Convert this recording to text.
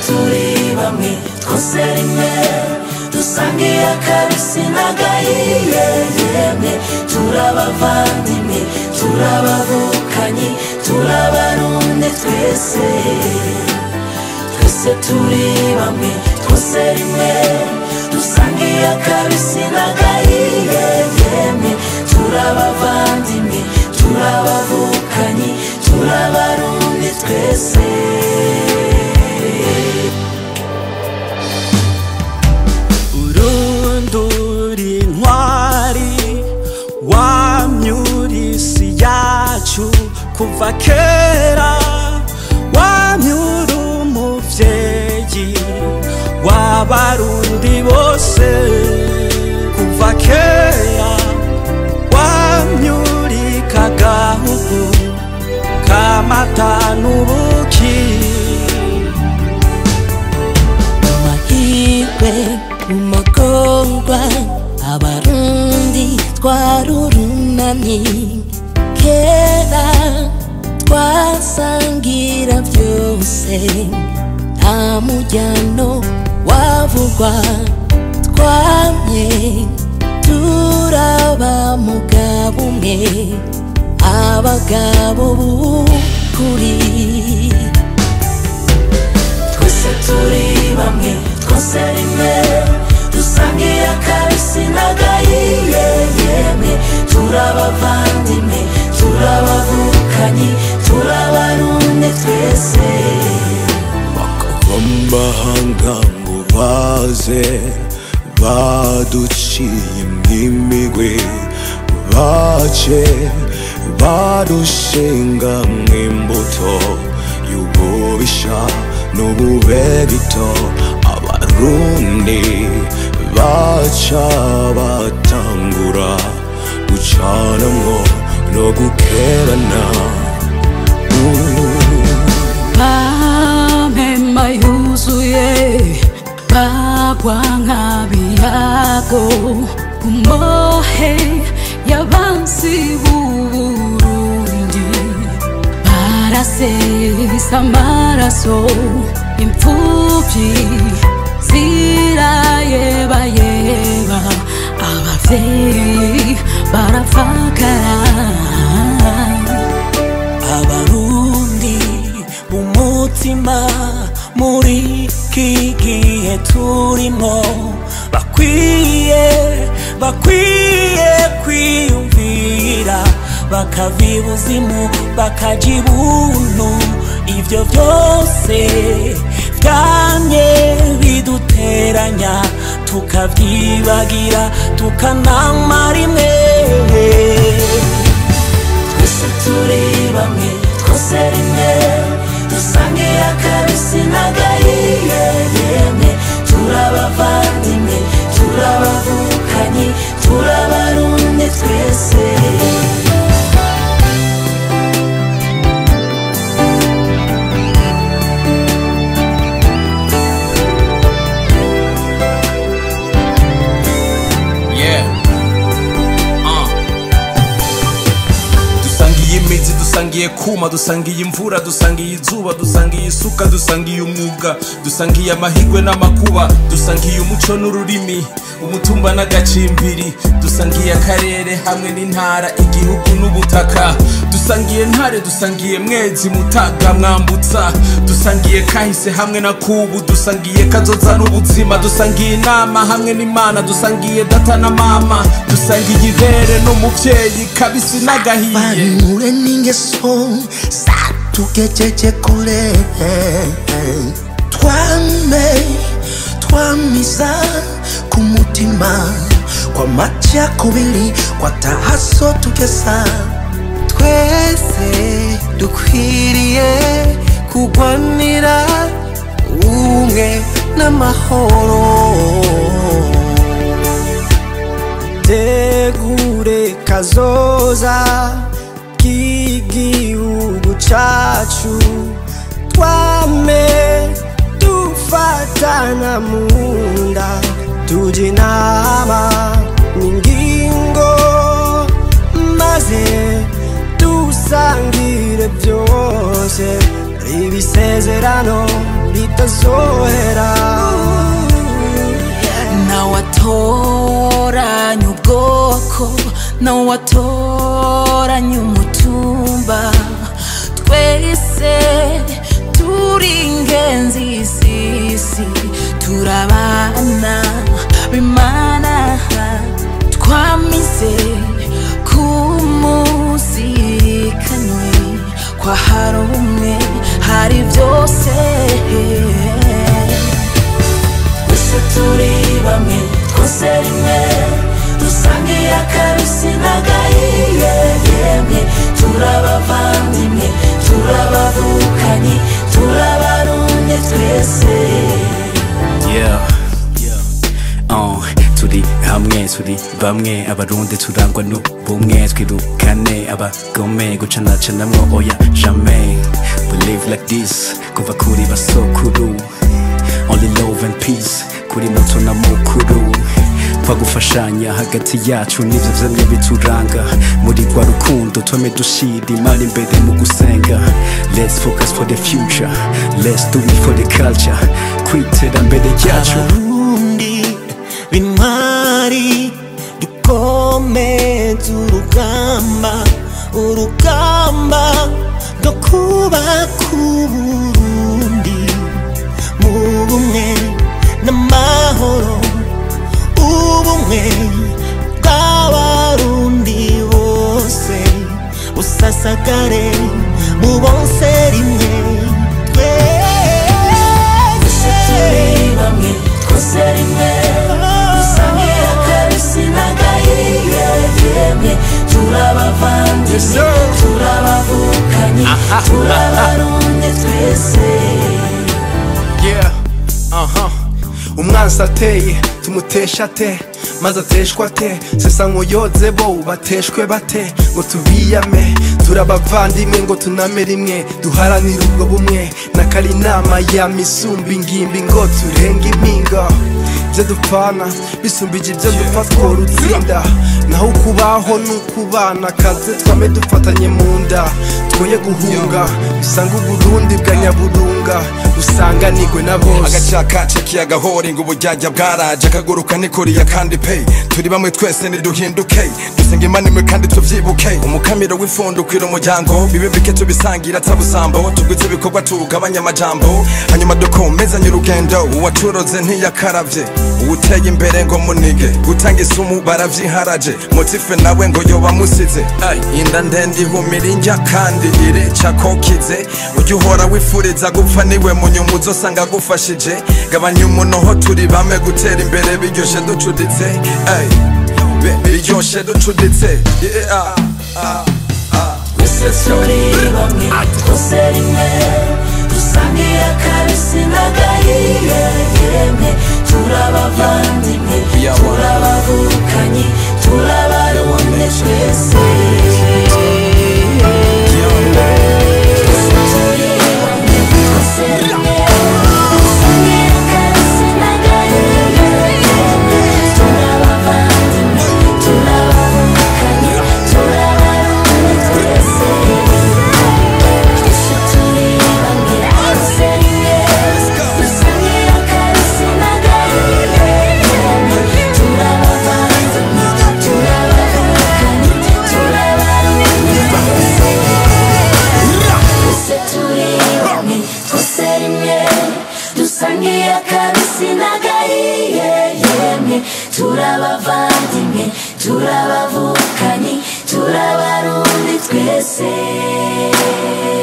turi bamwe twose rimwe dusangiye akabisi n'agahiye yemwe turabavandimwe turabavukanyi turabarundi twese twese turi bamwe twose rimwe dusangiye akabisi n'agahiye yemwe turabavandimwe turabavukanyi turabarundi twese urunduri intwari wamyurisi yacu kuva kera wamyura umuvyeyi w'abarundi bose kuva kera wamyurika gahugu kamata n'ubuki mahirwe mu magorwa abarundi twarurunamye kera twasangira byose nta mujyano wavugwa twamye turaba mugabo umwe abagabo b'ukuri twese turi bamwe twose rimwe dusangiye akabisi n'agahiye yemwe turabavandimwe turabavukanyi turabarundi twese bakava mu mahanga ngo baze baduciye imigwi bace badushinga mw'imbuto y'ububisha n'ububegito abarundi baca batangura gucanamwo no gukerana Pamema yuzuye bagwa nk'abiyago umohe y'abansi b'uburundi barasesa amaraso imfubyi zirayebayeba abavyeyi barapfakara abarundi b'umutima muri iki gihe turimo bakwiye bakwiye kwiyumvira bakava ibuzimu bakaja ibuntu ivyo vyose vyamye biduteranya tukavyibagira tukanama rimwe twese turi bamwe twose rimwe dusangiye akabisi n'agahiye yemwe turabavandimwe turabavukanyi turabarundi twese Yeah. Uh. dusangiye imizi dusangiye kuma dusangiye imvura dusangiye izuba dusangiye isuka dusangiye umwuga dusangiye amahirwe n'amakuba dusangiye umuco n'ururimi umutumba n'agacimbiri dusangiye akarere hamwe n'intara igihugu n'ubutaka dusangiye ntare dusangiye mwezi mutaga mwambutsa dusangiye kahise hamwe na kubu dusangiye kazoza n'ubuzima dusangiye inama hamwe n'imana dusangiye data na mama dusangiye ibere n'umuvyeyi kabisi n'agahiye vanure n'ingeso zatugejeje kure twame twamiza ku mutima kwa macakubiri kwa tahaso tugesa twese dukwiriye kugwanira ubumwe n'amahoro tegure kazoza k'igihugu cacu twame dufatana mu nda tuja inama n'ingingo maze dusangire byose ibisezerano itazohera nawatoranya ubwoko nawatoranya umutumba twese turi ingenzi sisi turabana bimana twamize kumuzikanywe kwa hari umwe hari byose twese turi bamwe twose rimwe dusangiye akabisi n'agahiye yemwe turabavandimwe turabavukanyi turabarumye twese yeah. Uh, turi hamwe turi bamwe abarundi turangwa n'ubumwe twirukane abagome gucanacanamwo oya jamais we live like this kuva kuri basokuru only love and peace kuri muto na mukuru twa gufashanya hagati yacu nivyo vyamye bituranga muri rwa rukundo twame dushira imana imbere mu gusenga let's focus for the future let's do it for the culture kwiterambere ryacu abarundi b'intwari dukomeze urugamba urugamba rwo kubaka uburundi mu bumwe n'amahoro ubumwe bw'abarundi bose busasagare mu bose rimwe twese turi bamwe twose rimwe dusangiye akabisi n'agahiye yemwe turabavandimwe turabavukanyi turabarumye twese yeah aha umwansi ateye tumutesha ate maze ateshwa ate sesa nkuyoze bo bateshwe bate ngo tubiyame turabavandimwe ngo tuname rimwe duharanire ubwo bumwe nakari inama ya misumba ingimbi ngo turenge impinga ibyo dupfana bisumbije ibyo dupfa tworutsinda naho ukubaho ni ukubana kaze twame dufatanye mu nda twoye guhunga usanga uburundi bwa nyaburunga usanganirwe na bose agacakace kiyagahori ngo ubujyajya bwaraje akaguruka nikuriya kandi pe turi bamwe twese niduhinduke dusenga imana imwe kandi tuvyibuke umukamiro w'ifundo ukwira umuryango bibe bike tubisangira atabusambo tugwize ibikorwa tugabanya amajambo hanyuma dukomezanye urugendo uwacuroze ntiyakaravye uwuteye imbere ngo munige gutanga isumu baravyiharaje motife nawe ngo yoba musize Ay, inda ndende ihumira injya kandi irica kokize ujya uhora wifuriza gupfa niwe munyuma uzosanga agufashije gabanya umunoho turi bame gutera imbere biryoshe ducuditse Ay, be- biryoshe ducuditse Yeah, ah, ah. twese turi bamwe twose rimwe dusangiye akabisi n'agahiye yemwe turabavandimwe turabavukanyi turabarumye twese twese turi bamwe twose rimwe dusangiye akabisi n'agahiye yemwe turabavandimwe turabavukanyi turabarumye twese twese turi bamwe twose rimwe dusangiye akabisi n'agahiye yemwe turabavandimwe turabavukanyi turabarumye twese twese turi bamwe twose rimwe dusangiye akabisi n'agahiye yemwe turabavandimwe turabavukanyi turabarundi twese